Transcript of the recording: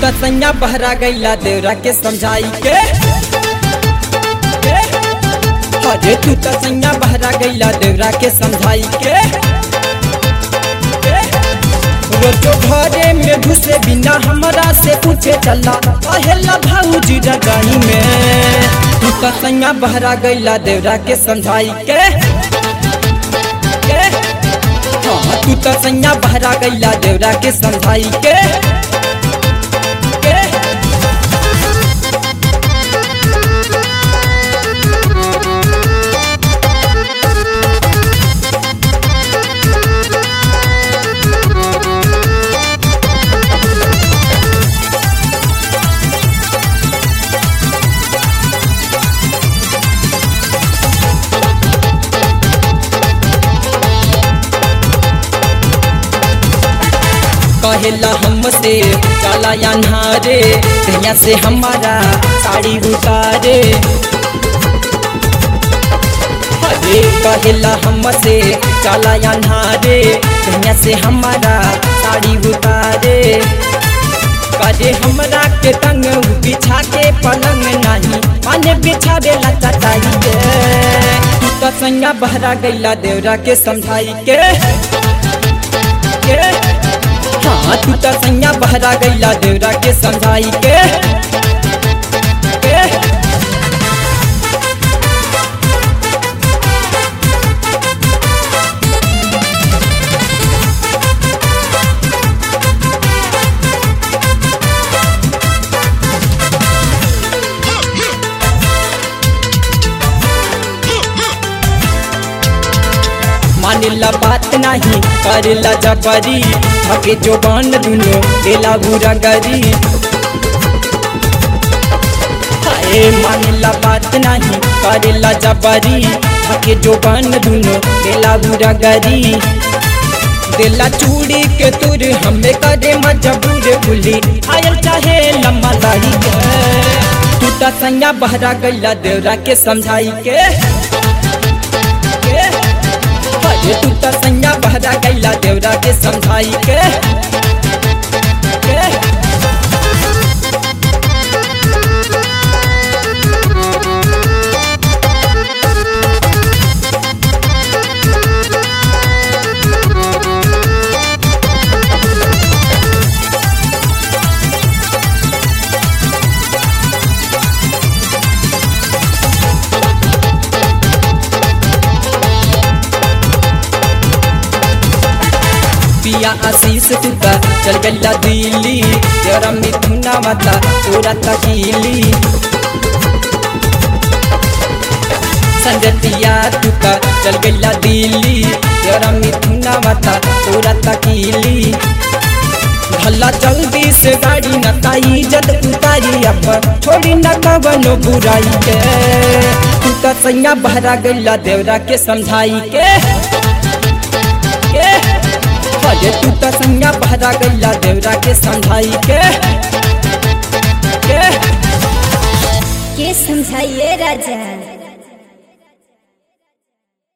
त सैया बहरा गईला देवरा के समझाई के अरे तू त सैया बहरा गईला देवरा के समझाई के रोजो घरे में घुसे बिना हमरा से पूछे चला पहला भाऊजी रगाई में तू त सैया बहरा गईला देवरा के समझाई के के? हाँ, तू त सैया बहरा गईला देवरा के समझाई के के? कहेला हमसे काला या नहारे कहिया से हमारा साड़ी उतारे अरे कहेला हमसे काला या नहारे कहिया से हमारा साड़ी उतारे करे हमरा के तंग बिछा के पलंग नहीं माने बिछावे ला चटाई के तू तो संगा बहरा गईला देवरा के समझाई के के हाँ तू तो सैया बहरा गईला देवरा के समझाई के के? मानिला बात नहीं करेला जबरी थके जो बन दुनो देला बुरा गरी हाय मानिला बात नहीं करेला जबरी थके जो बन दुनो देला बुरा गरी देला चूड़ी के तुर हमें करे मजबूर भूली आयल चाहे लम्बा दाढ़ी के तू तो संगा बहरा गईला देवरा के समझाई के के? अरे तू तो संगा बहरा गईला देवरा के समझाई के के? पिया आशीष तुका चल गल्ला दिल्ली तेरा मिथुना मता पूरा तकीली संजतिया तुका चल गल्ला दिल्ली तेरा मिथुना मता पूरा तकीली भला जल्दी से गाड़ी न ताई जद उतारी अब छोड़ी न कवनो बुराई के तू तो सैया बहरा गल्ला देवरा के समझाई के के अरे तू तो संगा बहरा गईला देवरा के समझाई के के के समझाइए राजा